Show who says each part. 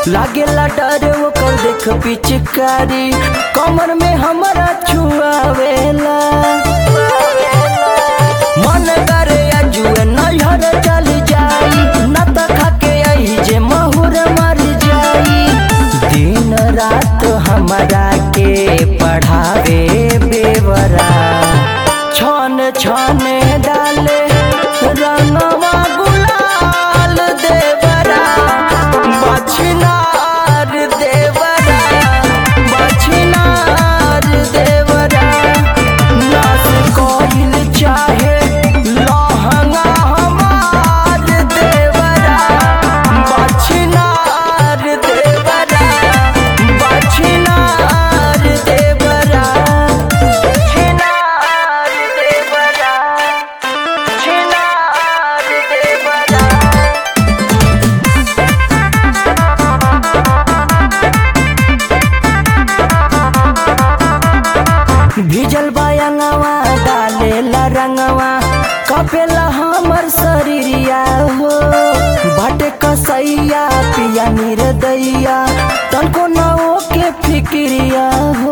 Speaker 1: लागेला डर ओकर देख पिचकारी कमर में हमारा छुआवेला मन करे अजुए नैहर चल जाई न त खाके आई जे महुर मर जाई दिन रात हमारा के पढ़ावे बेवरा छन छने डाले रंगवा गुलाल देवरा बछनार देवरा बछनार देवरा नाच कोइल चाहे लहंगा हमार देवरा बछनार देवरा बछनार देवरा छिनार देवरा छिनार देवरा भिजल बायंगवा डालेला रंगवा कपेला हमर शरीरिया हो बाटे कसैया पिया निर्दैया तनको न के फिक्रिया हो